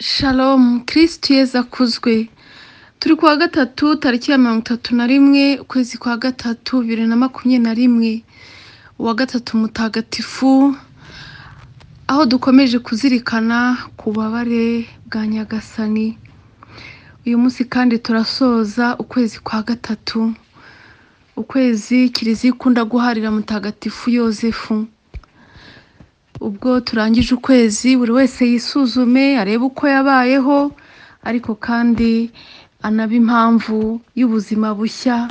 Shalom kirisitu yezu akuzwe turi kuwa gatatu tariki ya mirongo itatu na rimwe ukwezi kwa gatatu bibiri na makumyabiri na rimwe uwa gatatu mutagatifu aho dukomeje kuzirikana ku bubabare bwa nyagasani uyu munsi kandi turasoza ukwezi kwa gatatu ukwezi kiliziya ikunda guharira mutagatifu yosefu ubwo turangije ukwezi buri wese yisuzume arebe uko yabayeho ariko kandi anabe impamvu y'ubuzima bushya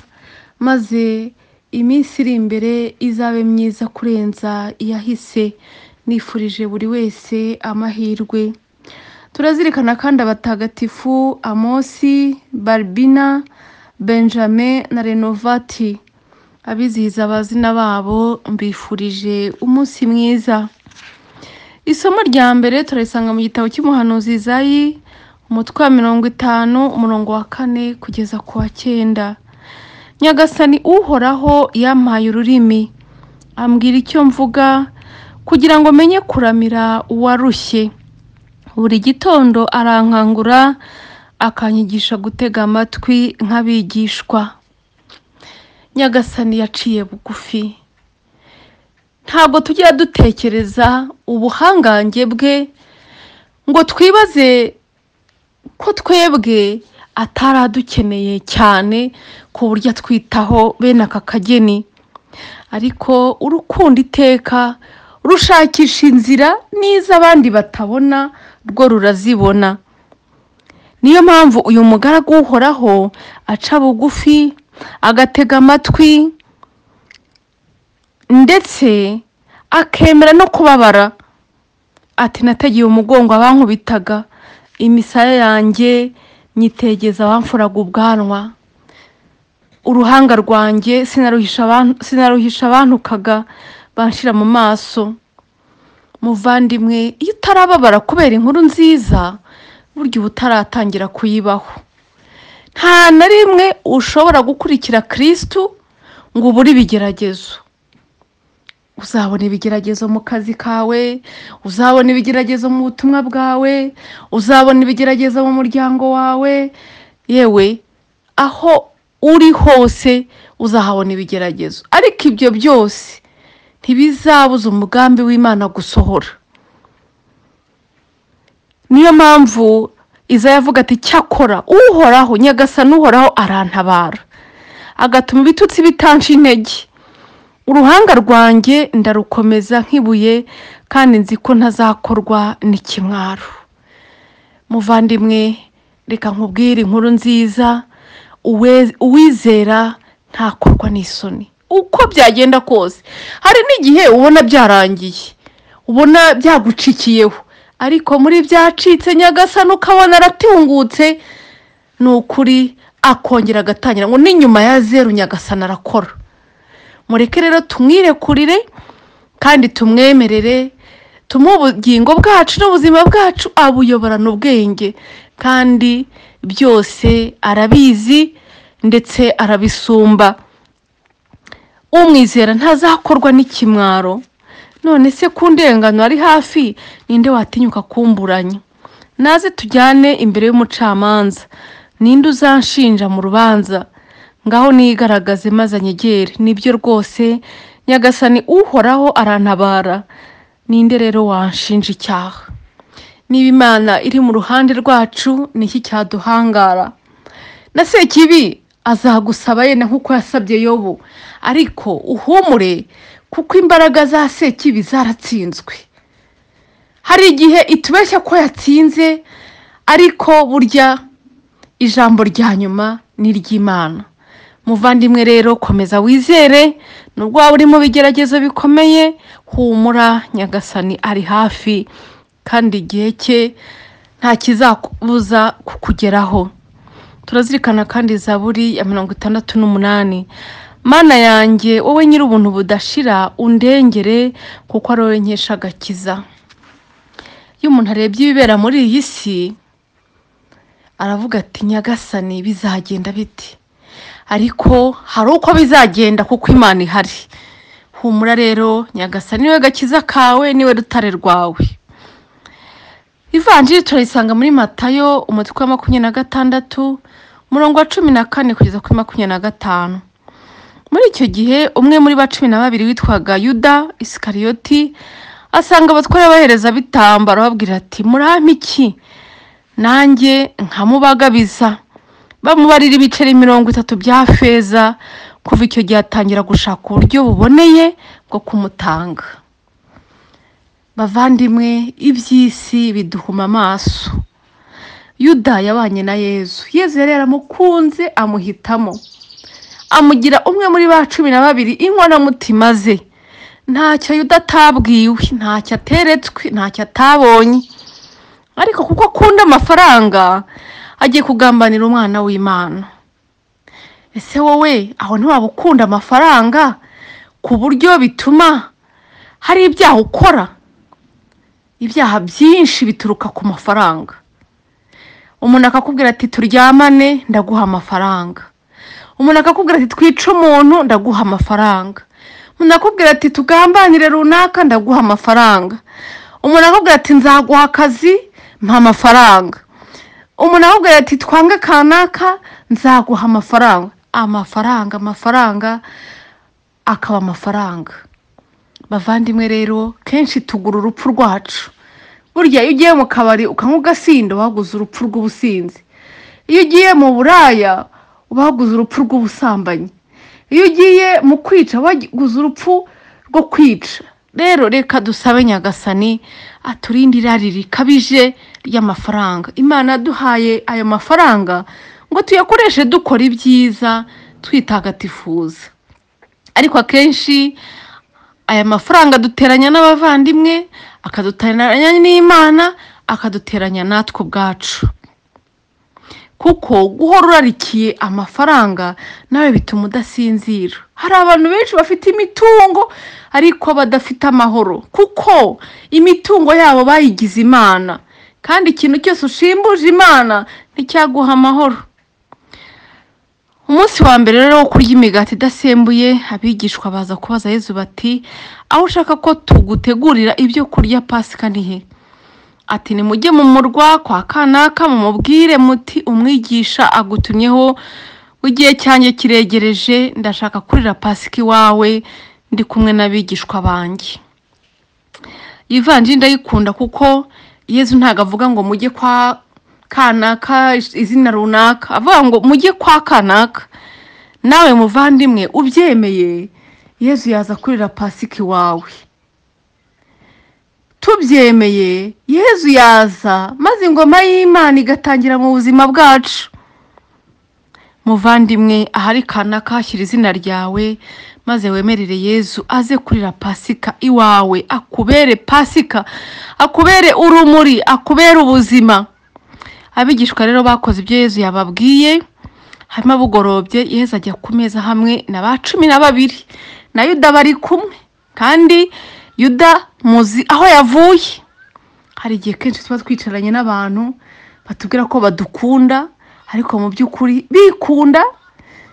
maze iminsi iri imbere izabe myiza kurenza iyahise nifurije buri wese amahirwe turazirikana kandi abatagatifu amosi baribina benjamin na renovati abizihiza abazina babo mbifurije umunsi mwiza isomo rya mbere turarisanga mu gitabo cy'umuhanuzi Izayi umutwe wa mirongo itanu umurongo wa kane kugeza ku wa cyenda nyagasani uhoraho yampaye ururimi ambwira icyo mvuga kugira ngo menye kuramira uwarushye buri gitondo arankangura akanyigisha gutega amatwi nk'abigishwa nyagasani yaciye bugufi ntabwo tujya dutekereza ubuhangange bwe ngo twibaze ko twebwe atari adukeneye cyane ku buryo atwitaho bene aka kageni ariko urukunda iteka rushakisha inzira n'izo abandi batabona rwo rurazibona niyo mpamvu uyu mugaragu uhoraho aca bugufi agatega amatwi ndetse akemera no kubabara ati nategeye umugongo abankubitaga imisaya yanjye nyitegeza abamfuraga ubwanwa uruhanga rwanjye sinaruhisha abantukaga banshira mu maso muvandimwe iyo utarababara kubera inkuru nziza burya uba utaratangira kuyibaho nta na rimwe ushobora gukurikira kirisitu ngo ubure ibigeragezo uzabona ibigeragezo mu kazi kawe uzabona ibigeragezo mu butumwa bwawe uzabona ibigeragezo mu muryango wawe yewe aho uri hose uzahabona ibigeragezo ariko ibyo byose ntibizabuza umugambi w'imana gusohora niyo mpamvu iza yavuga ati cyakora uhoraho nyagasana uhoraho arantabara agatuma ibitutsi bitansha intege uruhanga rwanjye ndarukomeza nk'ibuye kandi nzi ko ntazakorwa n'ikimwaro muvandimwe reka nkubwire inkuru nziza uwizera ntakorwa n'isoni uko byagenda kose hari n'igihe ubona byarangiye ubona byagucikiyeho ariko muri byacitse nyagasani ukabona aratungutse ni ukuri akongera agatangira ngo n'inyuma ya zeru nyagasani arakora mureke rero tumwirekurire kandi tumwemerere tumuhe ubugingo bwacu n'ubuzima bwacu abuyoborana ubwenge kandi byose arabizi ndetse arabisumba umwizera ntazakorwa n'ikimwaro none se ku ndengano ari hafi ninde watinyuka kumburanya naze tujyane imbere y'umucamanza ninde uzanshinja mu rubanza ngaho nigaragaze maze anyegere nibyo rwose nyagasani uhoraho arantabara ninde rero wanshinja icyaha niba imana iri mu ruhande rwacu niki cyaduhangara na sekibi azagusaba yenda nk'uko yasabye yobu ariko uhumure kuko imbaraga za sekibi zaratsinzwe hari igihe itubeshya ko yatsinze ariko burya ijambo rya nyuma ni iry'imana muvandimwe rero komeza wizere nubwo waba uri mu bigeragezo bikomeye humura nyagasani ari hafi kandi igihe cye nta kizabuza kukugeraho turazirikana kandi zaburi ya mirongo itandatu n'umunani mana yanjye wowe nyiri ubuntu budashira undengere kuko ari wowe nkesha agakiza iyo umuntu arebye ibibera muri iyi si aravuga ati nyagasani bizagenda biti ariko hari uko bizagenda kuko imana ihari humura rero nyagasani niwe gakiza kawe niwe rutare rwawe ivanjiri turayisanga muri matayo umutwe wa makumyabiri na gatandatu umurongo wa cumi na kane kugeza kuri makumyabiri na gatanu muri icyo gihe umwe muri ba cumi na babiri witwaga yuda isikariyoti asanga abatware abahereza bitambaro ababwira ati murampa iki nanjye nkamubagabiza bamubarira ibiceri mirongo itatu bya feza kuva icyo gihe atangira gushaka uburyo buboneye bwo kumutanga bavandimwe iby'isi biduhuma amaso yuda yabanye na yezu yezu yari yaramukunze amuhitamo amugira umwe muri ba cumi na babiri inkoramutima ze ntacyo yuda atabwiwe ntacyo ateretswe ntacyo atabonye ariko kuko akunda amafaranga agiye kugambanira umwana w'imana ese wowe aho ntiwaba ukunda amafaranga ku buryo bituma hari ibyaha ukora ibyaha byinshi bituruka ku mafaranga umuntu akakubwira ati turyamane ndaguha amafaranga umuntu akakubwira ati twice umuntu ndaguha amafaranga umuntu akakubwira ati tugambanire runaka ndaguha amafaranga umuntu akakubwira ati nzaguha akazi mpa amafaranga umuntu akakubwira ati twange kanaka nzaguha amafaranga amafaranga amafaranga akaba amafaranga bavandimwe rero kenshi tugura urupfu rwacu burya iyo ugiye mu kabari ukanywa ugasinda waguze urupfu rw'ubusinzi iyo ugiye mu buraya waguze urupfu rw'ubusambanyi iyo ugiye mu kwica waguze urupfu rwo kwica rero reka dusabe nyagasani aturinde irari rikabije ry'amafaranga imana yaduhaye ayo mafaranga ngo tuyakoreshe dukora ibyiza twitagatifuza ariko akenshi aya mafaranga aduteranya n'abavandimwe akaduteranya n'imana akaduteranya natwe ubwacu kuko guhora urarikiye amafaranga nawe bituma udasinzira hari abantu benshi bafite imitungo ariko badafite amahoro kuko imitungo yabo bayigize imana kandi ikintu cyose ushimbuje imana nticyaguha amahoro umunsi wa mbere rero wo kurya imigati idasembuye abigishwa baza kubaza yezu bati aho ushaka ko tugutegurira ibyo kurya pasika ni he ati nimujye mu murwa kwa kanaka mumubwire muti umwigisha agutumyeho w'igihe cyanjye kiregereje ndashaka kurira pasika iwawe ndi kumwe n'abigishwa banjye ivanjiri ndayikunda kuko yezu ntabwo avuga ngo mujye kwa kanaka izina runaka avuga ngo mujye kwa kanaka nawe muvandimwe ubyemeye yezu yaza kurira pasika iwawe tubyemeye yezu yaza maze ingoma y'imana igatangira mu buzima bwacu muvandimwe ahari kanaka hashyira izina ryawe maze wemerere yezu aze kurira pasika iwawe akubere pasika akubere urumuri akubere ubuzima abigishwa rero bakoze ibyo yezu yababwiye hanyuma bugorobye yezu ajya ku meza hamwe na ba cumi na babiri na yuda bari kumwe kandi yuda muzi aho yavuye hari igihe kenshi tuba twicaranye n'abantu batubwira ko badukunda ariko mu by'ukuri bikunda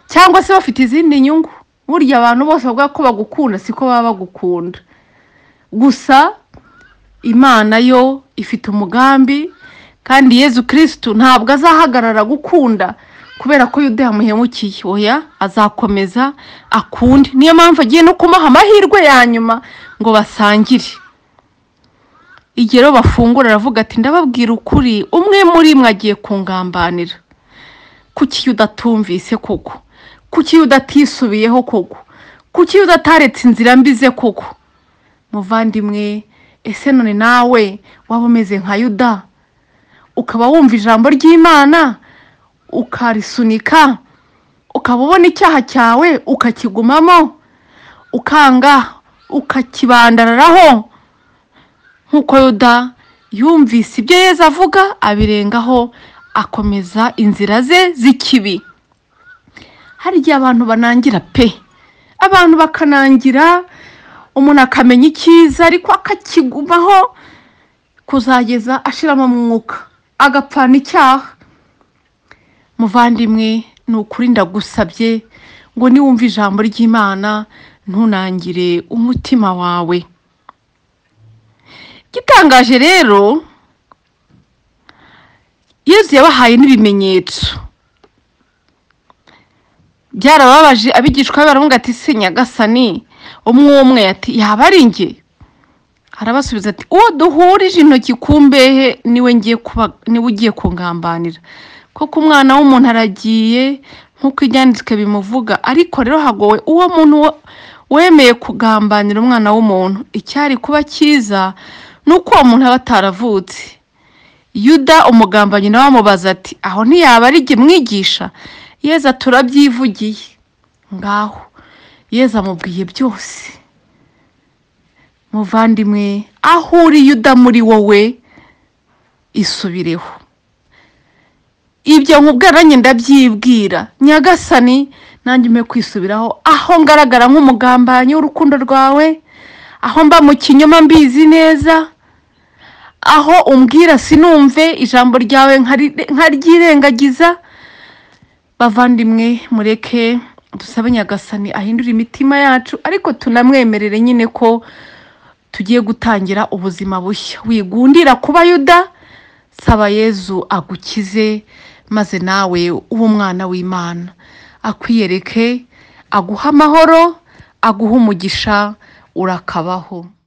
cyangwa se bafite izindi nyungu burya abantu bose bavuga ko bagukunda siko baba bagukunda gusa imana yo ifite umugambi kandi yezu kirisitu ntabwo azahagarara gukunda kubera ko yuda yamuhemukiye oya azakomeza akundi niyo mpamvu agiye no kumuha amahirwe ya nyuma ngo basangire igihe rero bafungura aravuga ati ndababwira ukuri umwe muri mwe agiye kungambanira kuki udatumvise koko kuki udatisubiyeho koko kuki udataretse inzira mbize koko muvandimwe ese none nawe waba umeze nka yuda ukaba wumva ijambo ry'imana ukarisunika ukaba ubona icyaha cyawe ukakigumamo ukanga ukakibandararaho nk'uko yuda yumvise ibyo yeza avuga abirengaho akomeza inzira ze z'ikibi hari igihe abantu banangira pe abantu bakanangira umuntu akamenya icyiza ariko akakigumaho kuzageza ashiramo umwuka agapfana icyaha muvandimwe ni ukuri ndagusabye ngo niwumve ijambo ry'imana ntunangire umutima wawe igitangaje rero yesu yabahaye n'ibimenyetso byarababaje abigishwa be baravuga ati se nyagasani umwe umwe ati yaba ari njye arabasubiza ati uwo duhurije intoki ku mbehe niwe ngiye kuba niwe ugiye kungambanira koko umwana w'umuntu aragiye nk'uko ibyanditswe bimuvuga ariko rero hagowe uwo muntu wo- wemeye kugambanira umwana w'umuntu icyari kuba cyiza ni uko uwo muntu aba ataravutse yuda umugambanyi nawe amubaza ati aho ntiyaba ari jye mwigisha yeza turabyivugiye ngaho yeza amubwiye byose muvandimwe aho uri yuda muri wowe isubireho ibyo nkubwaranye ndabyibwira nyagasani nanjye umpe kwisubiraho aho ngaragara nk'umugambanyi w'urukundo rwawe aho mba mu kinyoma mbizi neza aho umbwira sinumve ijambo ryawe nkari- nkaryirengagiza bavandimwe mureke dusabe nyagasani ahindure imitima yacu ariko tunamwemerere nyine ko tugiye gutangira ubuzima bushya wigundira kuba yuda saba yezu agukize maze nawe ube umwana w'imana akwiyereke aguha amahoro aguha umugisha urakabaho